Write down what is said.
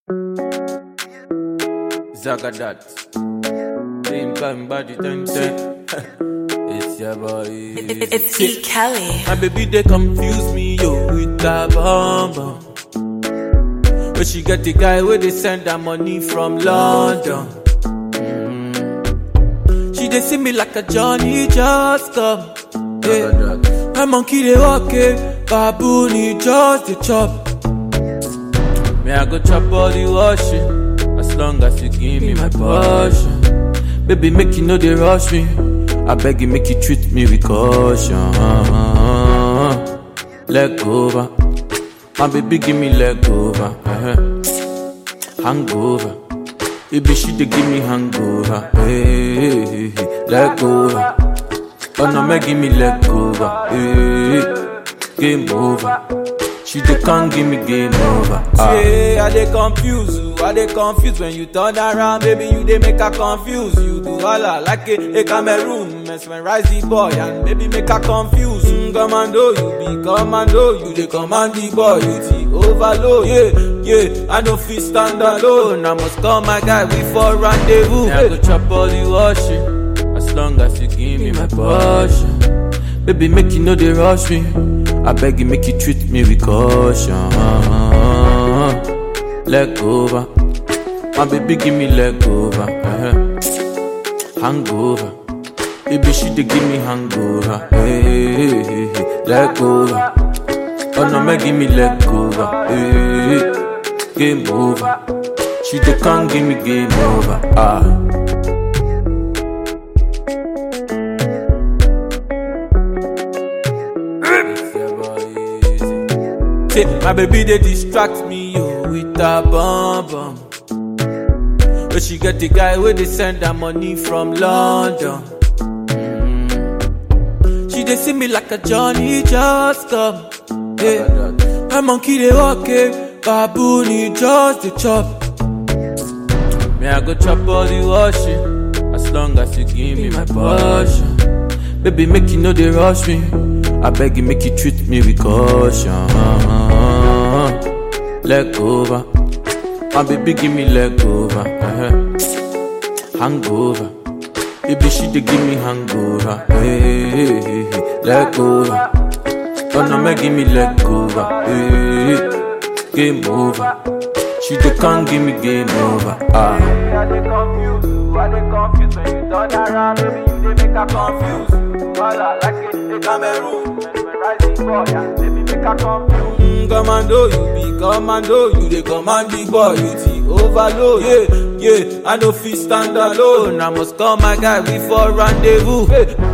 Zagadat. Same time body ten ten. it's your boy. It- It's E. Kelly. My baby they confuse me yo with that bomb bomb. But she get the guy where they send her money from London. Mm. She they see me like a Johnny just come. Yeah. My monkey they walk it, baboon he just the chop. Me I go chop all the washing, as long as you give me my portion. Baby make you know they rush me. I beg you make you treat me with caution. Leg over, my baby give me leg over. uh-huh. Hangover, baby she dey give me hangover. Hey, hey, hey, hey. leg over. Oh no, make give me leg over. Hey, game over. She dey can't give me game over. Ah. Say I dey confuse you, I dey confuse when you turn around, baby you dey make her confuse. You do holla like a, a Cameroon, mesmerize the boy and baby make her confuse. Mm, commando, you be commando, you dey command the boy, you the overload. Yeah, yeah, I no fit stand alone. I must call my guy, we for rendezvous. Yeah, I go chop all the washing, as long as you give me my portion. Baby, make you know they rush me. I beg you, make you treat me with caution. Leg over. My baby, give me leg over. uh-huh. Hangover. Baby, she dey give me hangover. Hey, hey, hey, hey. leg over. Oh no, make give me leg over. Hey, hey. game over. She dey can't give me game over. Ah. Say, my baby they distract me yo with a bomb bomb. But she get the guy where they send her money from London. Mm. She they see me like a Johnny just come. Yeah. My monkey they walk it, baboon he just the chop. Me I go chop all the washing, as long as you give me my portion. Baby, make you know they rush me. I beg you, make you treat me with caution. Leg over, my baby, give me leg over. uh-huh. Hangover, baby, she dey give me hangover. Hey, hey, hey, hey. leg over. Oh no, make give me leg over. Hey, game over. She dey can't give me game over. Ah. I dey confuse you, I dey confuse when you turn around, baby you dey make her confuse. Holla like a, a Cameroon, mesmerize the boy and baby make her confuse. Mm, commando, you be commando, you dey command the boy, you the overload. Yeah, yeah, I no fit stand alone. I must call my guy, we for rendezvous. Hey,